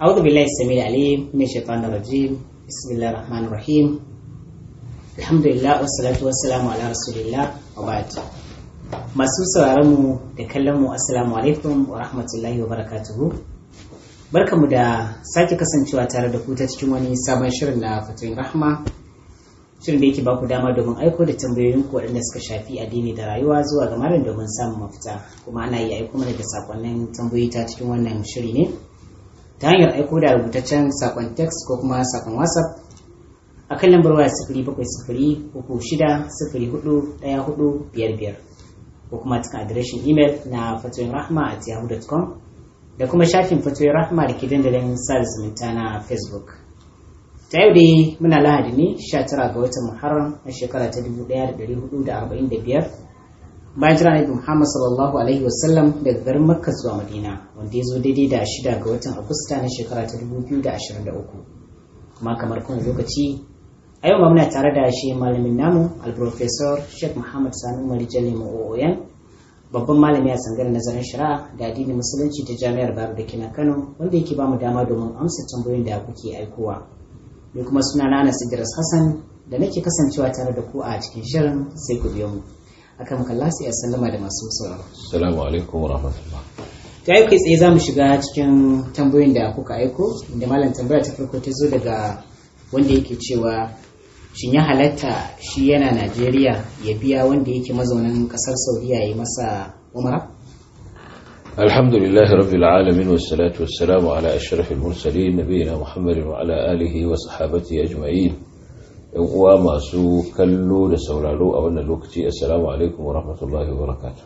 أعوذ بالله السميع العليم من الشيطان الرجيم بسم الله الرحمن الرحيم الحمد لله والصلاة والسلام على رسول الله وبعد masu sauraron mu da kallon mu assalamu alaikum wa rahmatullahi wa barakatuhu barkamu da sake kasancewa tare da ku ta cikin wani sabon shirin na fatoyin rahma shirin da yake baku dama domin aiko da tambayoyin ku waɗanda suka shafi addini da rayuwa zuwa ga malam domin samun mafita kuma ana iya aiko mana da sakonnin tambayoyi ta cikin wannan shiri ne ta hanyar aiko da rubutaccen sakon text ko kuma sakon whatsapp a kan lambar waya sifiri bakwai sifiri uku shida sifiri hudu ɗaya hudu biyar biyar ko kuma cikin adireshin imel na fatoyin rahma at yahoo.com da kuma shafin fatoyin rahma da ke dandalin sada zumunta na facebook ta yau dai muna lahadi ne 19 ga watan muharram a shekara ta 1445 bayan jira nabi muhammad sallallahu alaihi wasallam daga garin makka zuwa madina wanda ya zo daidai da shida ga watan agusta na shekara ta 2023 kuma kamar kuma lokaci a yau muna tare da shi malamin namu alprofesor sheikh muhammad sanu umar jalli ma'o'oyan babban malami a sangar nazarin shari'a da addinin musulunci ta jami'ar bayero da kina kano wanda yake bamu dama domin amsa tambayoyin da kuke aikowa ni kuma suna na anas idris hassan da nake kasancewa tare da ku a cikin shirin sai ku biyo mu akan makalla sai ya sallama da masu sauraro assalamu alaikum wa rahmatullah ta yi kai tsaye za mu shiga cikin tambayoyin da kuka aiko inda malam tambaya ta farko ta zo daga wanda yake cewa shin ya halatta shi yana najeriya ya biya wanda yake mazaunin kasar saudiya ya yi masa umara الحمد لله رب العالمين والصلاة والسلام على أشرف المرسلين نبينا محمد وعلى آله وصحابته أجمعين ‘yan uwa masu kallo da sauraro a wannan lokaci assalamu alaikum wa rahmatullahi wa barakatuh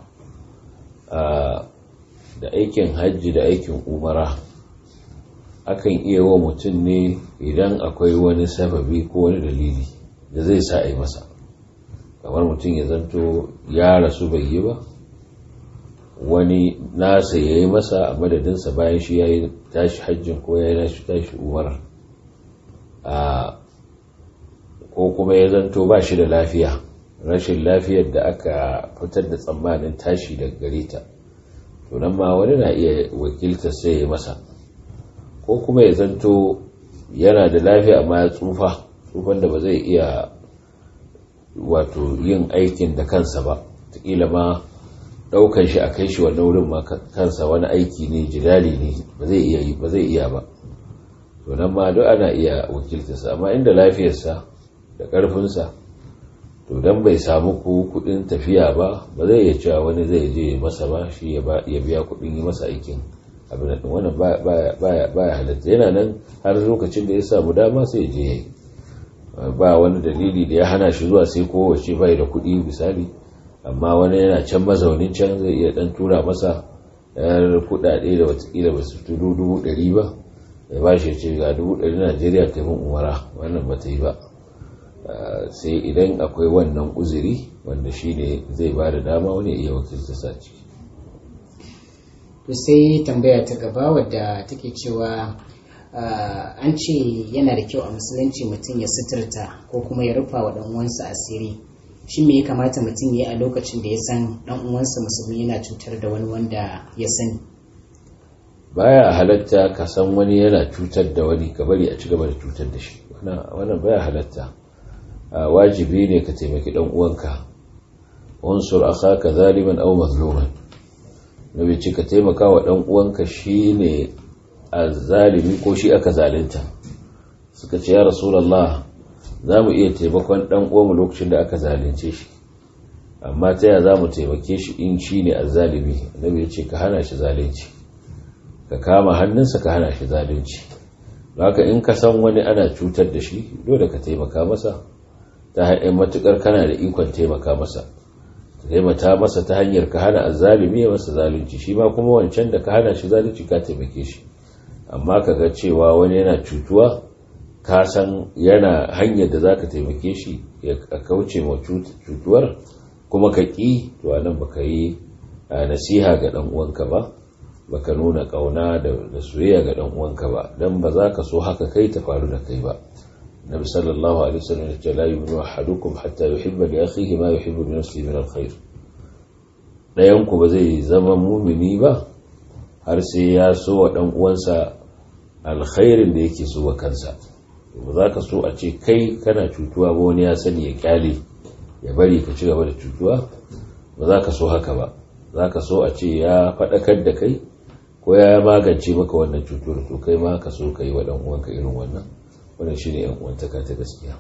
da aikin hajji da aikin umara akan iya wa mutum ne idan akwai wani sababi ko wani dalili da zai sa a yi masa kamar mutum ya zanto ya rasu bai yi ba wani nasa ya yi masa a madadinsa bayan shi ya yi tashi hajjin ko ya yi nashi tashi umar ko kuma ya zanto ba shi da lafiya rashin lafiyar da aka fitar da tsammanin tashi daga gare ta to nan ma wani na iya wakilta sai ya yi masa ko kuma ya zanto yana da lafiya amma ya tsufa tsufan da ba zai iya wato yin aikin da kansa ba taƙila ma ɗaukan shi a kai shi wannan wurin ma kansa wani aiki ne jidali ne ba zai iya ba zai iya ba to nan ma duk ana iya wakiltarsa amma inda lafiyarsa da ƙarfinsa to dan bai samu ku kuɗin tafiya ba ba zai iya cewa wani zai je masa ba shi ya biya kuɗin yi masa aikin abin da wannan baya halatta yana nan har lokacin da ya samu dama sai je yayi ba wani dalili da ya hana shi zuwa sai kowace bai da kuɗi misali amma wani yana can mazaunin can zai iya dan tura masa yar kuɗaɗe da watakila ba su turu dubu ɗari ba ya ba shi ce ga dubu ɗari najeriya ta mun umara wannan ba ta yi ba sai idan akwai wannan uzuri wanda shi ne zai ba da dama wani iya wakilta sa ciki to sai tambaya ta gaba wadda take cewa an ce yana da kyau a musulunci mutum ya suturta ko kuma ya rufa wa ɗan uwansa asiri shi me ya kamata mutum ya yi a lokacin da ya san ɗan uwansa musulmi yana cutar da wani wanda ya sani baya halatta ka san wani yana cutar da wani ka bari a ci gaba da cutar da shi wannan baya halatta wajibi ne ka taimaki ɗan uwanka unsur akhaka zaliman aw mazluman nabi ce ka taimaka wa ɗan uwanka shine zalimi ko shi aka zalunta suka ce ya rasulallah za mu iya taimakon ɗan uwanmu lokacin da aka zalunce shi amma ta yaya za mu taimake shi in shi ne azzalimi annabi ya ce ka hana shi zalunci ka kama hannunsa ka hana shi zalunci haka in ka san wani ana cutar da shi dole ka taimaka masa ta hanyar matukar kana da ikon taimaka masa taimata masa ta hanyar ka hana azzalimi ya masa zalunci shi ma kuma wancan da ka hana shi zalunci ka taimake shi amma ka ga cewa wani yana cutuwa ka san yana hanyar da za ka taimake shi ya kauce ma cutuwar kuma ka ƙi to nan baka yi nasiha ga ɗan uwanka ba baka nuna ƙauna da soyayya ga ɗan uwanka ba dan ba za ka so haka kai ta faru da kai ba nabi sallallahu alaihi wasallam ya ce la yu'minu ahadukum hatta yuhibba li akhihi ma yuhibbu li nafsihi min alkhair dayan ku ba zai zama mumini ba har sai ya so wa dan uwansa alkhairin da yake so wa kansa ba za ka so a ce kai kana cutuwa ba wani ya sani ya kyale ya bari ka ci gaba da cutuwa ba za ka so haka ba za ka so a ce ya faɗakar da kai ko ya magance maka wannan cutuwar to kai ma ka so ka yi wa ɗan uwanka irin wannan wannan shine yan uwantaka ta gaskiya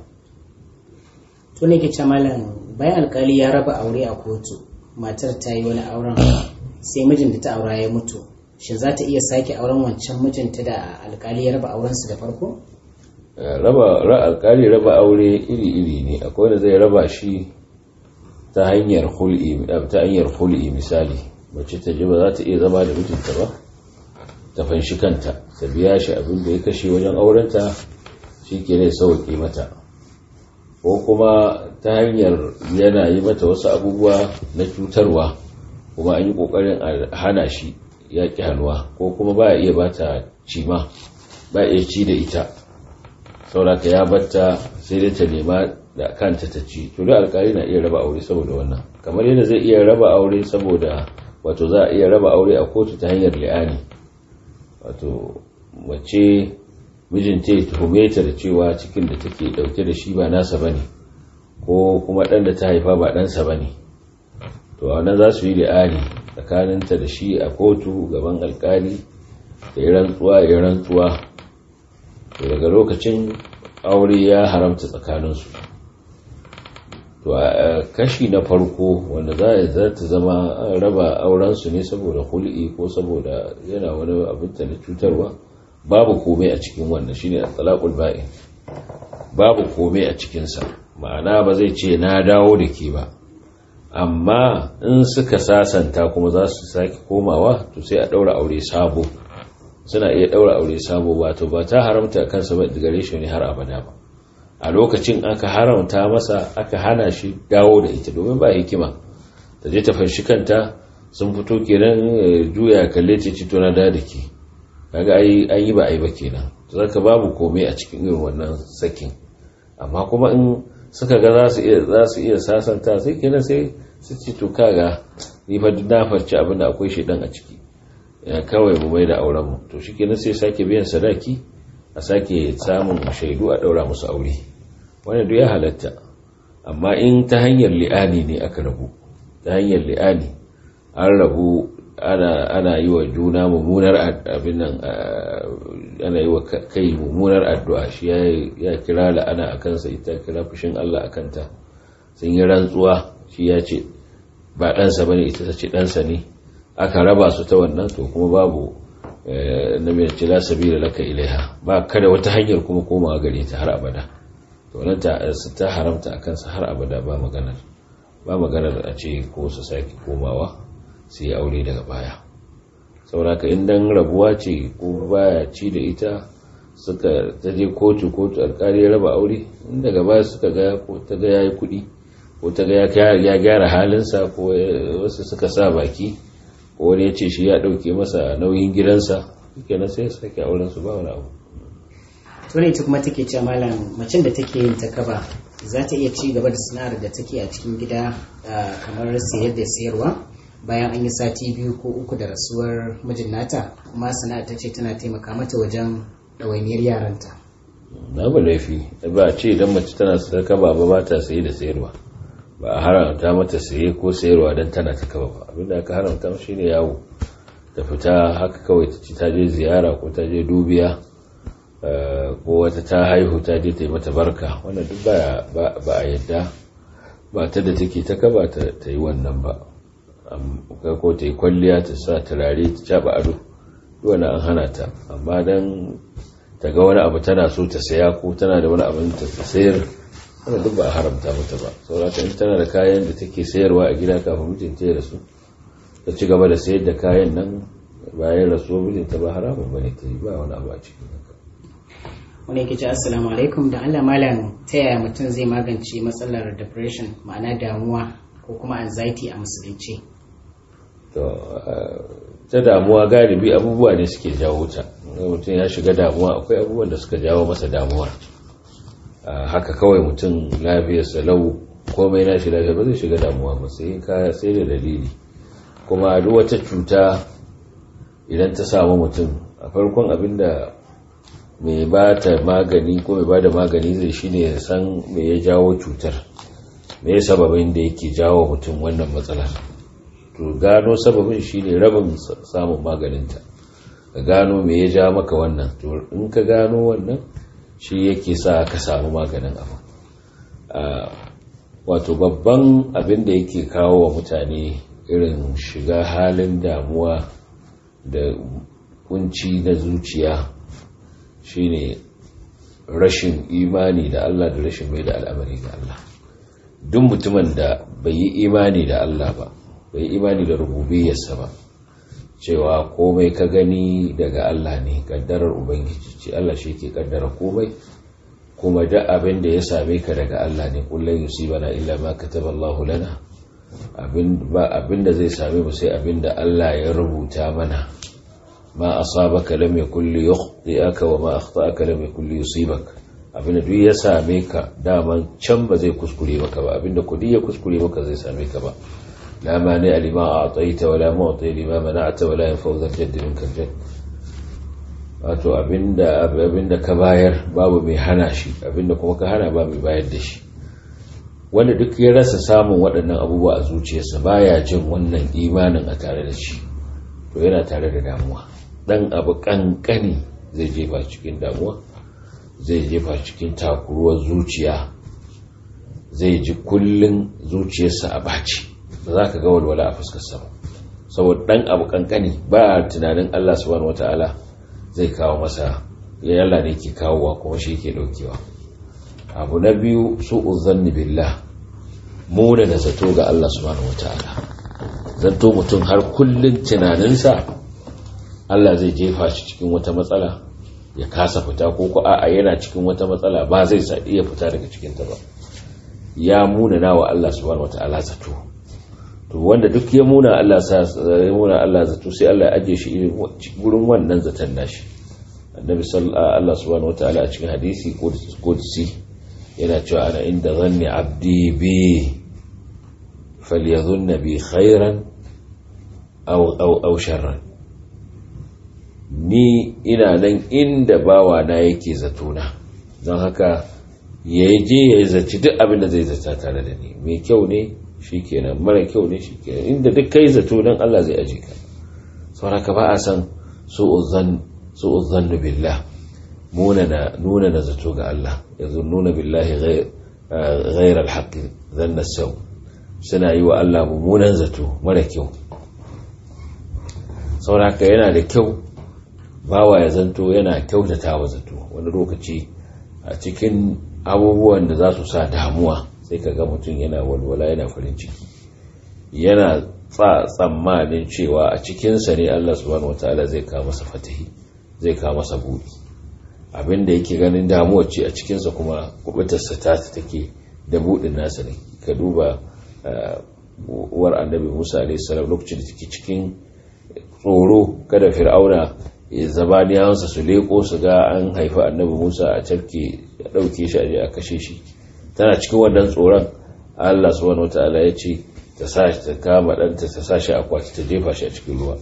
to ne ke ce malam bayan alkali ya raba aure a kotu matar ta yi wani auren sai mijin da ta aura ya mutu shin za ta iya sake auren wancan mijinta da alkali ya raba aurensu da farko raba alkali raba aure iri-iri ne akwai wanda zai raba shi ta hanyar hul'i ta hanyar hul'i misali mace ta ji ba za ta iya zama da mijinta ba ta fanshi kanta ta biya shi abin da ya kashe wajen aurenta shi ke ne sauƙi mata ko kuma ta hanyar yana yi mata wasu abubuwa na cutarwa kuma an yi ƙoƙarin a hana shi ya ƙi hannuwa ko kuma ba iya ba ta cima ba iya ci da ita sauraka ya batta sai dai ta nema da kanta ta ci to da alkali na iya raba aure saboda wannan kamar yadda zai iya raba aure saboda wato za a iya raba aure a kotu ta hanyar li'ani wato mace mijinta ya tuhume ta da cewa cikin da take dauke da shi ba nasa bane ko kuma dan da ta haifa ba ɗansa bane to a wannan za su yi li'ani tsakaninta da shi a kotu gaban alkali da ya rantsuwa ya rantsuwa to daga lokacin aure ya haramta tsakaninsu to a kashi na farko wanda za ta zama raba aurensu ne saboda hul'i ko saboda yana wani abinta na cutarwa babu komai a cikin wannan shine at-talaqul ba'in babu komai a cikinsa ma'ana ba zai ce na dawo da ke ba amma in suka sasanta kuma za su sake komawa to sai a daura aure sabo suna iya daura aure sabo wato ba ta haramta kansa ba gare shi ne har abada ba a lokacin aka haramta masa aka hana shi dawo da ita domin ba hikima ta je ta fanshi kanta sun fito kenan juya kalle ce ci na da da ke kaga ai an yi ba ai ba kenan to zaka babu komai a cikin irin wannan sakin amma kuma in suka ga za su iya za su iya sasanta sai kenan sai su ci to kaga ni fa na farci abin da akwai shedan a ciki kawai mu mai da auren mu to shikenan sai sake biyan sadaki a sake samun shaidu a daura musu aure wannan duk ya halatta amma in ta hanyar li'ani ne aka rabu ta hanyar li'ani an rabu ana ana yi wa juna mummunar abin nan ana yi wa kai mummunar addu'a shi ya kira la'ana a kansa ita kira fushin Allah a kanta sun yi rantsuwa shi ya ce ba ɗansa ba ne ita ta ce ɗansa ne aka raba su ta wannan to kuma babu na mai ce la sabila laka ilaiha ba kada wata hanyar kuma komawa gare ta har abada to nan ta ta haramta a kansa har abada ba maganar ba maganar a ce ko su sake komawa su yi aure daga baya sauraka in dan rabuwa ce ko baya ci da ita suka ta je kotu kotu alkali ya raba aure in daga baya suka ga ko ta ga yayi kuɗi ko ta ga ya gyara halinsa ko wasu suka sa baki ko wani ya ce shi ya ɗauke masa nauyin gidansa kenan sai su sake auren su ba wani abu to ne ita kuma take cewa malam macen da take yin ta kaba za ta iya ci gaba da sana'ar da take a cikin gida kamar sayar da sayarwa bayan an yi sati biyu ko uku da rasuwar mijin nata kuma sana'ar ta ce tana taimaka mata wajen ɗawainiyar yaranta na ba laifi ba a ce idan mace tana sadaka ba ba ta saye da sayarwa ba a haramta mata saye ko sayarwa don tana ta kaba ba abinda aka haramta shi ne yawo ta fita haka kawai ta ci ta je ziyara ko ta je dubiya ko wata ta haihu ta je ta yi mata barka wannan duk ba a yadda ba ta da take ta kaba ta yi wannan ba ko ta yi kwalliya ta sa turare ta caba ado wani an hana ta amma don ta ga wani abu tana so ta saya ko tana da wani abin ta sayar wanda duk ba a haramta mata ba saurata in tana da kayan da take sayarwa a gida kafin mijinta ya rasu ta ci gaba da sayar da kayan nan bayan rasuwar mijinta ba haramun bane ta yi ba wani abu a cikin haka wani yake ce assalamu alaikum da Allah malam ta yaya mutum zai magance matsalar depression ma'ana damuwa ko kuma anxiety a musulunci to ta damuwa galibi abubuwa ne suke jawo ta mutum ya shiga damuwa akwai abubuwan da suka jawo masa damuwa haka kawai mutum lafiyarsa lau komai na shi lafiya ba zai shiga damuwa ba sai kaya sai da dalili kuma duk wata cuta idan ta samu mutum a farkon abin da mai ba ta magani ko mai ba da magani zai shine ya san me ya jawo cutar me ya sababin da yake jawo mutum wannan matsalar to gano sababin shine rabin samun maganinta ka gano me ya ja maka wannan to in ka gano wannan shi yake sa ka samu maganin abu wato babban abin da yake kawo wa mutane irin shiga halin damuwa da kunci na zuciya shine rashin imani da Allah da rashin mai da al'amari ga Allah duk mutumin da bai yi imani da Allah ba bai yi imani da rububiyarsa ba cewa komai ka gani daga Allah ne kaddarar ubangiji ce Allah shi ke kaddara komai kuma da abin da ya same ka daga Allah ne kullum yusibana illa ma kataba Allahu lana abin ba abin da zai same mu sai abin da Allah ya rubuta mana ma asabaka lam yakul yukhti'aka wa ma akhta'aka lam yakul yusibak abin da duk ya same ka daman can ba zai kuskure maka ba abin da kudi ya kuskure maka zai same ka ba لا مانع لما أعطيت ولا معطي لما منعت ولا ينفع ذا الجد منك الجد wato abinda abinda ka bayar babu mai hana shi abinda kuma ka hana ba mai bayar da shi wanda duk ya rasa samun waɗannan abubuwa a zuciyarsa baya jin wannan imanin a tare da shi to yana tare da damuwa dan abu kankani zai jefa cikin damuwa zai jefa cikin takuruwar zuciya zai ji kullun zuciyarsa a baci ba za ka ga walwala a fuskarsa ba saboda dan abu kankani ba tunanin Allah subhanahu wataala zai kawo masa ya Allah ne ke kawowa kuma shi ke daukewa abu na biyu su'u zanni billah muna da zato ga Allah subhanahu wataala zanto mutum har kullun tunaninsa Allah zai jefa shi cikin wata matsala ya kasa fita ko ko a'a yana cikin wata matsala ba zai sa iya fita daga cikin ta ba ya muna nawa Allah subhanahu wataala zato to wanda duk ya muna Allah sa ya muna Allah zato sai Allah ya aje shi irin gurin wannan zaton nashi annabi sallallahu Allah subhanahu wataala a cikin hadisi qudsi yana cewa ana inda zanni abdi bi falyadhunna bi khairan aw aw aw sharran ni ina nan inda bawa na yake zato na don haka ya je ya zaci duk abin da zai zata tare da ni mai kyau ne shi kenan mara kyau ne shi kenan inda duk kai zato don Allah zai aje ka sauraka ba a san su'uzan billah nuna na zato ga Allah yanzu nuna billahi ghair alhaqi zanna sau suna yi wa Allah mummunan zato mara kyau sauraka yana da kyau bawa ya zanto yana kyautata wa zato wani lokaci a cikin abubuwan da za su sa damuwa sai ka ga mutum yana walwala yana farin ciki yana tsammanin cewa a cikinsa ne Allah subhanahu wataala zai kawo masa fatahi zai kawo masa buɗi abinda yake ganin damuwar ce a cikinsa kuma kubutarsa ta take da buɗin nasa ne ka duba uwar annabi musa alaihissalam lokacin da take cikin tsoro kada fir'auna zabaniyawansa su leko su ga an haifi annabi musa a cafke ya ɗauke shi a kashe shi tana cikin wannan tsoron Allah subhanahu wataala ya ce ta sa ta kama ɗanta ta sa shi akwati ta jefa shi a cikin ruwa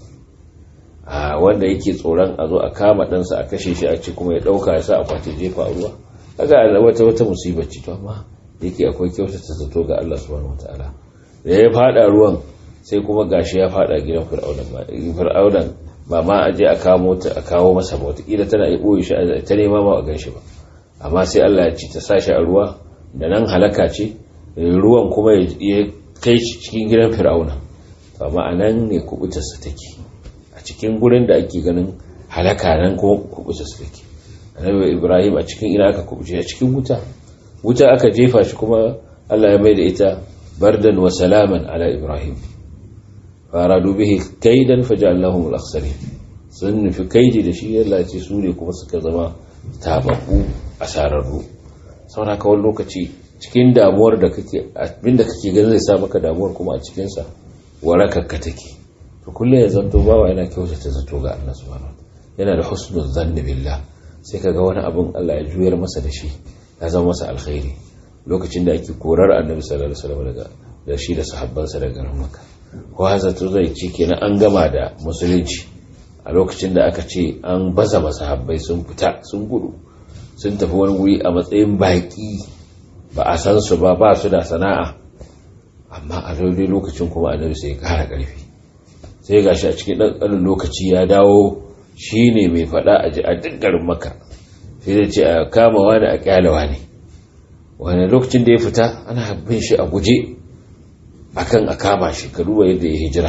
a wanda yake tsoron a zo a kama ɗansa a kashe shi a ci kuma ya ɗauka ya sa akwati jefa a ruwa kaga wata wata musibar ce to amma yake akwai kyautata zato ga Allah subhanahu wataala da ya fada ruwan sai kuma gashi ya fada gidan fir'aunan ba fir'aunan ba ma a je a kamo ta a kawo masa ba wataƙila tana yi ɓoye shi ta nema ma a gan shi ba amma sai Allah ya ci ta sa shi a ruwa da nan halaka ce ruwan kuma ya kai shi cikin gidan fir'auna amma a nan ne kubutarsa take a cikin gurin da ake ganin halaka nan kuma kubutarsa take annabi ibrahim a cikin ina aka kubuce a cikin wuta wuta aka jefa shi kuma Allah ya mai da ita bardan wa salaman ala ibrahim faradu bihi kaidan faja'alnahum al-akhsarin sun nufi kaidi da shi Allah ya ce su ne kuma suka zama tababbu asararru saboda kawai lokaci cikin damuwar da kake abinda kake ganin zai sa maka damuwar kuma a cikin sa warakakka take to kullum ya zanto bawa yana kyautata zato ga Allah subhanahu yana da husnul zanni billah sai kaga wani abun Allah ya juyar masa da shi ya zama masa alkhairi lokacin da ake korar annabi sallallahu alaihi wasallam daga da shi da sahabbansa daga garin makka ko zato zai ci kenan an gama da musulunci a lokacin da aka ce an baza masahabbai sun fita sun gudu sun tafi wani wuri a matsayin baƙi ba a san su ba ba su da sana'a amma a daidai lokacin kuma annabi sai ya ƙara ƙarfi sai gashi a cikin ɗanɗanin lokaci ya dawo shi ne mai faɗa a ji a duk garin maka sai da ce a kama wani a ƙyalewa ne wani lokacin da ya fita ana bin shi a guje akan a kama shi ka duba yadda ya hijira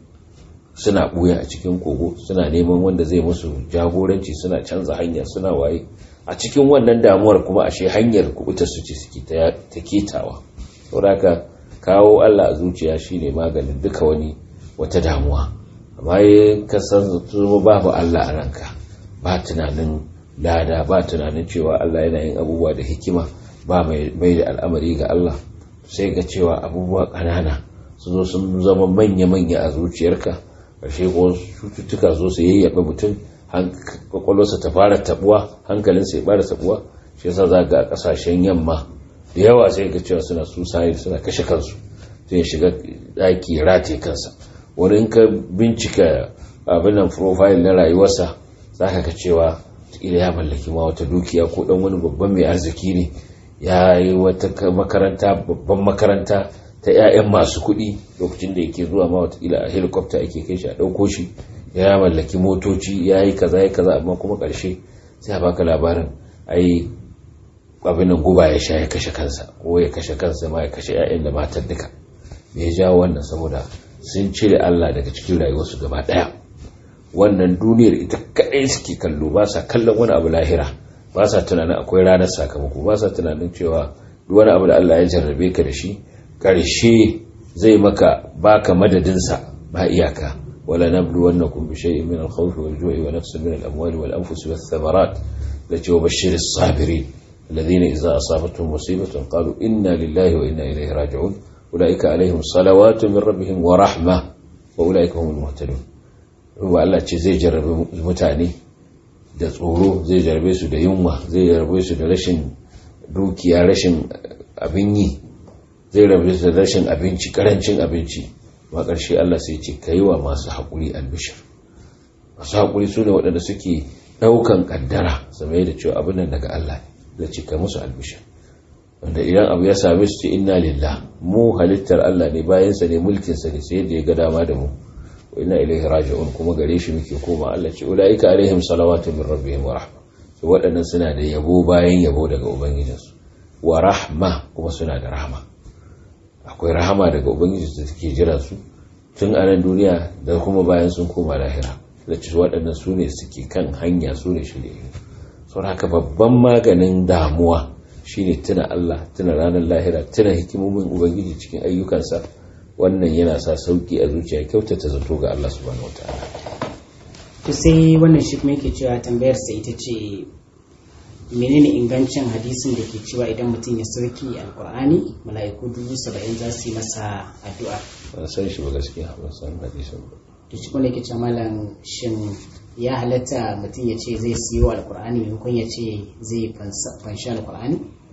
suna ɓuya a cikin kogo suna neman wanda zai musu jagoranci suna canza hanya suna waye a cikin wannan damuwar kuma ashe hanyar kubutar su ce suke ta ketawa saboda kawo Allah a zuciya shine maganin duka wani wata damuwa amma ya kasan zama babu Allah a ranka ba tunanin lada ba tunanin cewa Allah yana yin abubuwa da hikima ba mai da al'amari ga Allah sai ga cewa abubuwa ƙanana su zo sun zama manya-manya a zuciyarka ƙarshe ko cututtuka zo su yayyaɓe mutum kwakwalwarsa ta fara tabuwa hankalinsa ya fara tabuwa shi yasa za ga ƙasashen yamma da yawa sai ga cewa suna suicide suna kashe kansu sai ya shiga ɗaki rataye kansa wani ka bincika abin nan profile na rayuwarsa za ka ga cewa ila ya mallaki ma wata dukiya ko dan wani babban mai arziki ne ya yi wata makaranta babban makaranta ta 'ya'yan masu kuɗi lokacin da yake zuwa ma watakila a helicopter ake kai shi a ɗauko shi ya mallaki motoci ya yi kaza ya kaza amma kuma ƙarshe sai a baka labarin ai abin nan guba ya sha ya kashe kansa ko ya kashe kansa ma ya kashe 'ya'yan da matan duka me ya jawo wannan saboda sun cire Allah daga cikin rayuwarsu gaba ɗaya wannan duniyar ita kaɗai suke kallo ba sa kallon wani abu lahira ba sa tunanin akwai ranar sakamako ba sa tunanin cewa duk wani abu da Allah ya jarrabe ka da shi ƙarshe zai maka baka madadinsa ba iyaka wala nablu wannakum bi shay'in min al-khawf wal-ju'i wa nafsin min al-amwali wal-anfus wath-thamarat lati wabashshir as-sabirin alladhina idza asabatuhum musibatun qalu inna lillahi wa inna ilayhi raji'un ulaika alaihim salawatu min rabbihim wa rahma wa ulaika humul muhtadun ruwa Allah ce zai jarrabe mutane da tsoro zai jarrabe su da yunwa zai jarrabe su da rashin dukiya rashin abin yi zai rabu da rashin abinci karancin abinci ma ƙarshe Allah sai ce ka yi wa masu haƙuri albishir masu haƙuri su ne waɗanda suke ɗaukan ƙaddara same da cewa abin nan daga Allah da ce ka musu albishir wanda idan abu ya same su ce inna lillah mu halittar Allah ne bayansa ne mulkinsa ne sai yadda ya ga dama da mu wa inna ilaihi raji'un kuma gare shi muke koma Allah ce ulaika alaihim salawatu min rabbihim wa rahma to waɗannan suna da yabo bayan yabo daga ubangijinsu wa rahma kuma suna da rahma akwai rahama daga ubangiji da take jira su tun a nan duniya da kuma bayan sun koma lahira da ci waɗannan su ne suke kan hanya su ne shirye sau haka babban maganin damuwa shine tuna Allah tuna ranar lahira tuna hikimomin ubangiji cikin ayyukansa wannan yana sa sauki a zuciya kyautata zato ga Allah subhanahu wataala to sai wannan shi kuma yake cewa tambayar sa ita ce menene ingancin hadisin da ke cewa idan mutum ya sauki alkur'ani mala'iku dubu saba'in za su yi masa addu'a ban san shi ba gaskiya ban san hadisin ba to shi kuma yake cewa malam shin ya halatta mutum ya ce zai siyo alkur'ani maimakon ya ce zai fanshi alkur'ani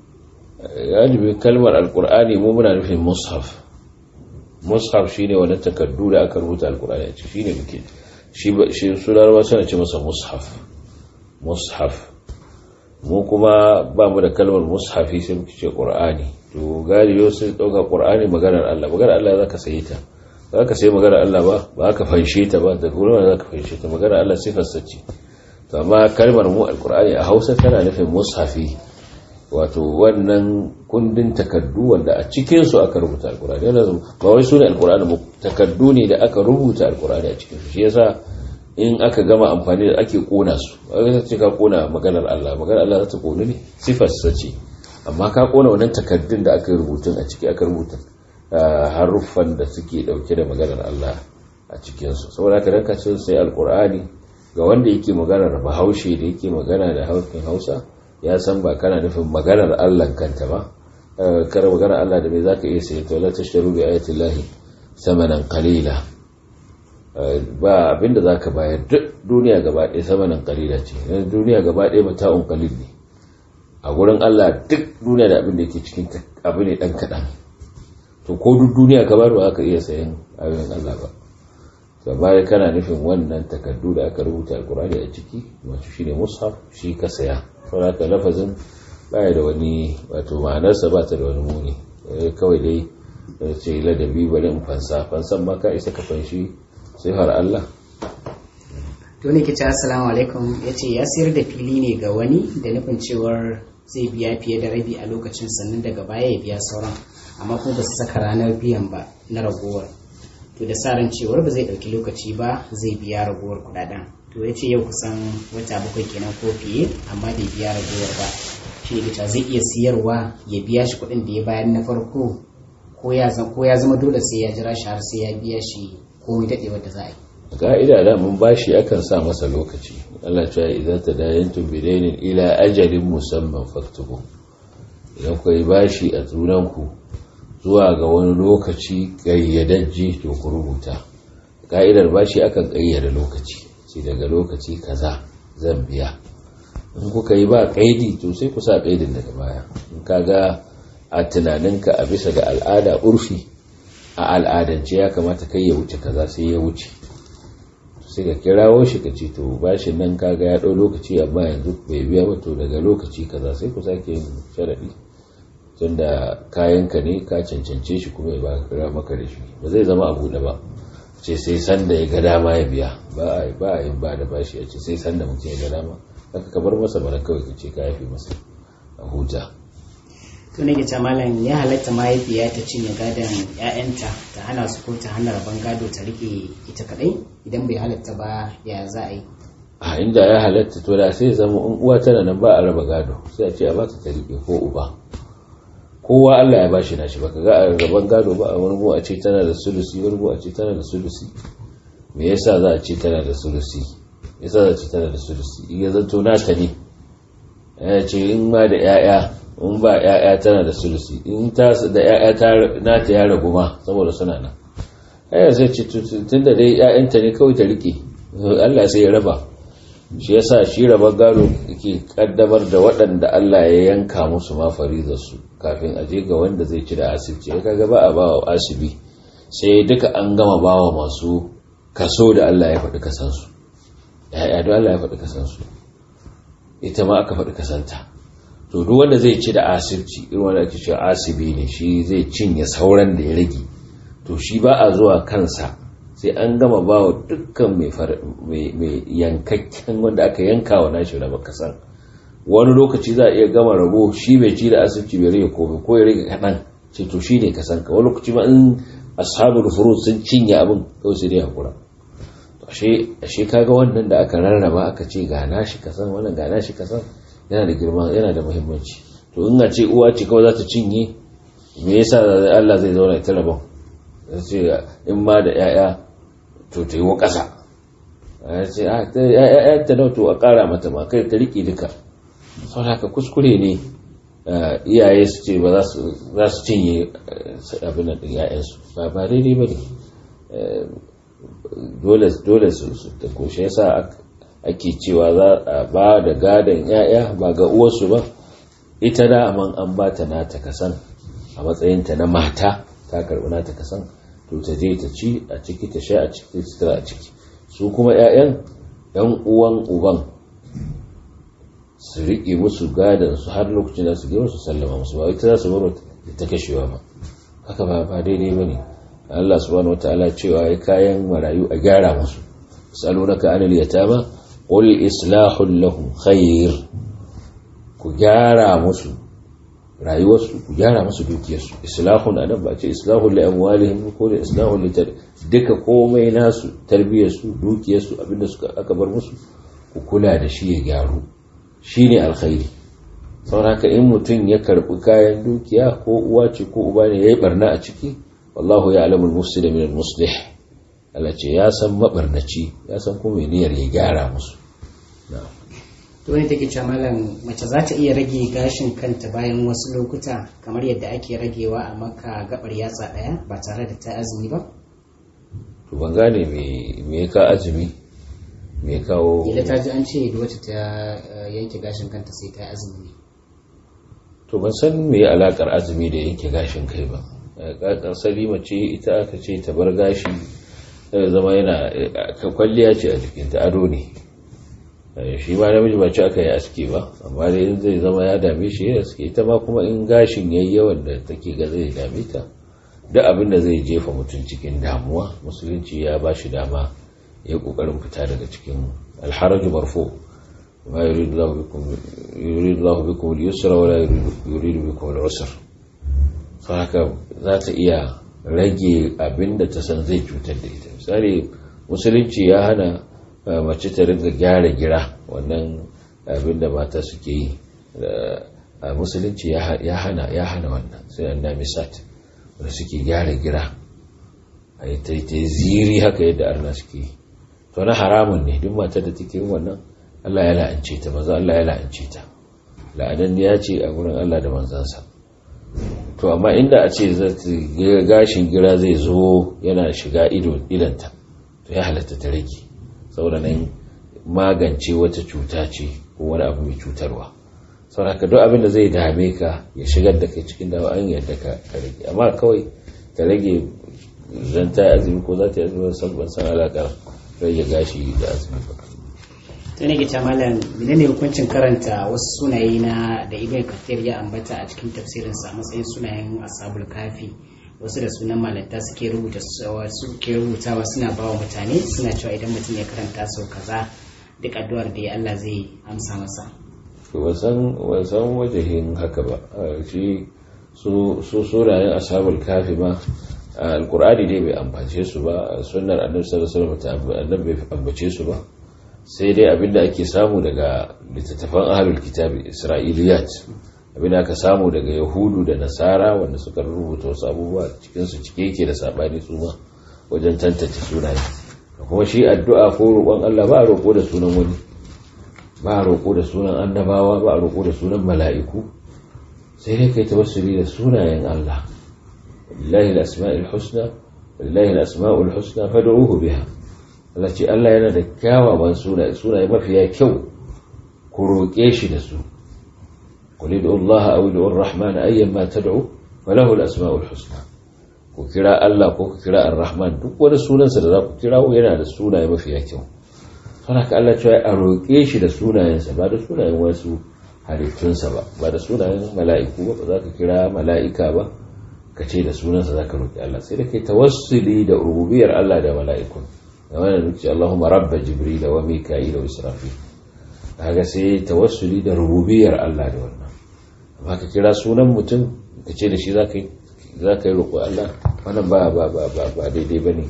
galibi kalmar alkur'ani mu muna nufin mushaf mushaf shine wani takardu da aka rubuta alkur'ani a ciki shine muke shi shi sunan suna ce masa mushaf mushaf mu kuma ba mu da kalmar mushafi sai muke ce qur'ani to galibi sai dauka qur'ani maganar Allah maganar Allah zaka sayi ta zaka sayi maganar Allah ba ba ka fanshe ta ba da gurin zaka fanshe ta maganar Allah sifar sace to amma kalmar mu alqur'ani a Hausa tana nufin mushafi wato wannan kundin takaddu wanda a cikin su aka rubuta alqur'ani yana ba wai sunan alqur'ani mu takaddu ne da aka rubuta alqur'ani a cikin su shi yasa in aka gama amfani da ake kona su aka ce ka kona maganar Allah maganar Allah za ta konu ne sifar sa ce amma ka kona wannan takaddun da aka rubutun a ciki aka rubuta haruffan da suke dauke da maganar Allah a cikin su saboda ka ranka ce sai alqur'ani ga wanda yake maganar bahaushe da yake magana da haushin Hausa ya san ba kana nufin maganar Allah kanta ba kar maganar Allah da me zaka iya sai to la tashtaru bi ayati llahi samanan qalila ba abinda za ka bayar duk duniya gaba ɗaya samanin kalila ce yanzu duniya gaba ɗaya mata'un kalil ne a gurin Allah duk duniya da abin da ke cikin abu ne ɗan kaɗan to ko duk duniya ka bar ba ka iya sayan abin Allah ba gaba kana nufin wannan takardu da aka rubuta alkur'ani a ciki wato shine mushaf shi ka saya saboda haka lafazin baya da wani wato ma'anarsa ba ta da wani muni kawai dai ce ladabi bari in fansa fansan ma ka isa ka fanshi sai har Allah to ne kice assalamu alaikum yace ya sayar da fili ne ga wani da nufin cewar zai biya fiye da rabi a lokacin sannan daga baya ya biya sauran amma kuma ba su saka ranar biyan ba na ragowar to da sa ran cewar ba zai ɗauki lokaci ba zai biya ragowar kudaden to ya ce yau kusan wata bakwai kenan ko fiye amma bai biya ragowar ba shi ne zai iya siyarwa ya biya shi kuɗin da ya bayar na farko ko ya zama dole sai ya jira shi har sai ya biya shi komai daɗewar da za a yi ka'ida da mun bashi akan sa masa lokaci Allah ya idan ta dayantum bidainin ila ajalin musamman faktubu idan ku yi bashi a tunanku zuwa ga wani lokaci ƙayyadajje to ku rubuta ka'idar bashi akan ƙayyada lokaci sai daga lokaci kaza zan biya in kuka yi ba ƙaidi to sai ku sa ƙaidin daga baya in ka ga a tunaninka a bisa ga al'ada urfi a al'adance ya kamata kai ya wuce kaza sai ya wuce sai ka kirawo shi ka ce to bashin nan kaga ya ɗau lokaci amma yanzu bai biya ba to daga lokaci kaza sai ku sake yin sharaɗi tunda kayanka ne ka cancance shi kuma ya ba maka da shi ba zai zama abu da ba ce sai sanda ya ga dama ya biya ba a ba a yin ba da bashi a ce sai sanda mutum ya ga dama haka ka bar masa bara kawai ka ce ka yafe masa a huta to ne ta malam ya halatta mahaifiya ta cinye gadon ƴaƴanta ta hana su ko ta hana rabon gado ta rike ita kadai idan bai halatta ba ya za a yi a inda ya halatta to da sai zama in uwa tana nan ba a raba gado sai a ce a ba ta rike ko uba kowa Allah ya bashi nashi baka ga a gaban gado ba a wani a ce tana da sulusi wani a ce tana da sulusi me yasa za a ce tana da sulusi yasa za a ce tana da sulusi in ya zanto nata ne ya ce in ma da yaya in ba yaya tana da sulusi in ta da yaya ta nata ya ragu ma saboda suna nan ai sai ce tunda dai yayanta ne kawai ta rike Allah sai ya raba shi yasa shi rabar gado ke kaddamar da waɗanda Allah ya yanka musu ma su kafin a je ga wanda zai ci da asibiti ya kaga ba a ba wa asibi sai duka an gama ba wa masu kaso da Allah ya faɗi kasansu ya'ya da Allah ya faɗi kasansu ita ma aka faɗi kasanta to duk wanda zai ci da asibiti irin wanda ake cewa asibi ne shi zai cinye sauran da ya rage to shi ba a zuwa kansa sai an gama ba wa dukkan mai yankakken wanda aka yanka wa nashi raba kasan wani lokaci za a iya gama rabo shi bai ci da asibiti bai rage komai ko ya rage kaɗan ce to shi ne kasan ka wani lokaci ma in ashabul furud sun cinye abin kawai sai dai hakura ashe kaga wannan da aka rarraba aka ce ga nashi kasan wannan ga nashi kasan yana da girma yana da muhimmanci to in a ce uwa ce kawai za ta cinye me yasa Allah zai zauna ta rabon ce in ma da 'ya'ya to ta yi wa ƙasa ya ce ‘ya'ya ta to a ƙara mata ma kai ta riƙe duka sau haka kuskure ne iyaye su ce ba za su cinye abin da ‘ya'yansu ba ba daidai ba ne dole su ta koshe yasa ake cewa za a ba da gadon ‘ya'ya ba ga uwarsu ba ita da man an ba ta nata kasan a matsayinta na mata ta karɓi nata kasan to ta je ta ci a ciki ta sha a ciki ta a ciki su kuma 'ya'yan yan uwan uban su riƙe musu gadon su har lokacin da su girma su sallama musu ba ita za su baro ta kashewa ba haka ba ba daidai ba ne Allah subhanahu wataala cewa ya kayan marayu a gyara musu salunaka anil yatama qul islahul lahum khair ku gyara musu rayuwarsu ku gyara musu dukiyarsu islahun anan ba ce islahun li amwalihim ko da islahun li duka komai nasu tarbiyarsu dukiyarsu abinda suka aka bar musu ku kula da shi ya gyaru shine alkhairi saboda in mutum ya karbi kayan dukiya ko uwa ce ko uba ne yayi barna a ciki wallahu ya'lamul mufsida min al-muslih Allah ce ya san mabarnaci ya san kuma niyyar ya gyara musu na'am to wani take cewa malam mace za ta iya rage gashin kanta bayan wasu lokuta kamar yadda ake ragewa a maka gabar yatsa daya ba tare da ta azumi ba to ban gane me ka azumi me kawo ila ta ji an ce da wacce ta yanke gashin kanta sai ta azumi to ban san me alakar azumi da yanke gashin kai ba asali mace ita aka ce ta bar gashi sai zama yana kwalliya ce a jikinta ado ne shi ma namiji ba ci aka yi aski ba amma dai in zai zama ya dame shi ya aski ita ma kuma in gashin yayi yawan da take ga zai dame ta duk abin da zai jefa mutum cikin damuwa musulunci ya ba shi dama ya kokarin fita daga cikin alharaju marfu ma yuridu Allah bikum yuridu Allah bikum al-yusra wa la yuridu bikum al-usra haka za ta iya rage abin da ta san zai cutar da ita misali musulunci ya hana mace ta ringa gyara gira wannan abin da mata suke yi a musulunci ya hana ya hana wannan sai an nami sat wanda suke gyara gira a yi ta ziri haka yadda arna suke yi to na haramun ne duk matar da take yin wannan Allah ya la'ance ta maza Allah ya la'ance ta la'anan ya ce a wurin Allah da manzansa to amma inda a ce gashin gira zai zo yana shiga idanta to ya halatta ta rage saboda nan magance wata cuta ce ko wani abu mai cutarwa saboda haka duk abin da zai dame ka ya shigar da kai cikin dawa an yadda ka rage amma kawai ta rage zan ta azumi ko za ta yi azumi ban san alaƙar rage gashi da azumi ba ta ne gita malam menene hukuncin karanta wasu sunaye na da ibn kathir ya ambata a cikin tafsirinsa a matsayin sunayen ashabul kafi wasu da sunan malanta suke rubuta suke rubutawa suna bawa mutane suna cewa idan mutum ya karanta sau kaza duk addu'ar da ya Allah zai amsa masa wasan wasan wajahin haka ba shi su su sunayen ashabul kafi ma alqur'ani dai bai ambace su ba sunnar annabi sallallahu alaihi wasallam annabi bai ambace su ba sai dai abinda ake samu daga littattafan ahlul kitabi isra'iliyat abinda aka samu daga yahudu da nasara wanda suka rubuta wasu abubuwa cikinsu cike yake da sabani su ma wajen tantance sunaye kuma shi addu'a ko roƙon Allah ba a roƙo da sunan wani ba a roƙo da sunan annabawa ba a roƙo da sunan mala'iku sai dai kai tawassuli da sunayen Allah lillahi al-asma'ul husna lillahi al-asma'ul husna fad'uhu biha Allah ce Allah yana da kyawawan sunaye sunaye mafiya kyau ku roƙe shi da su qul ud'u Allah aw ud'u ar-rahman ayyan ma tad'u falahu al-asma'ul husna ku kira Allah ko ku kira ar-rahman duk wani sunansa da za ku kira yana da sunaye mafiya kyau sana ka Allah cewa a roƙe shi da sunayensa ba da sunayen wasu halittunsa ba ba da sunayen mala'iku ba ba za ka kira mala'ika ba ka ce da sunansa za ka roƙi Allah sai da kai tawassuli da rububiyar Allah da mala'ikun da wannan nuci Allahumma rabba jibril wa mika'il wa israfil kaga sai tawassuli da rububiyar Allah da wannan amma ka kira sunan mutum ka ce da shi za ka yi za ka yi roƙo Allah wannan ba ba ba ba ba daidai bane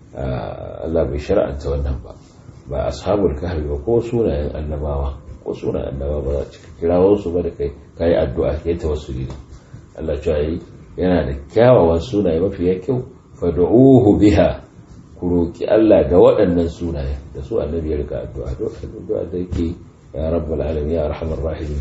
Allah bai shar'anta wannan ba ba ashabul kahfi ba ko sunayen annabawa ko sunayen annabawa ba za ka kirawo su ba da kai kai addu'a kai tawassuli Allah ya yi yana da kyawawan sunaye mafiya kyau fad'uhu biha ku roki Allah da waɗannan sunaye da su annabi ya rika addu'a addu'a da yake ya rabbal alamin ya arhamar rahimin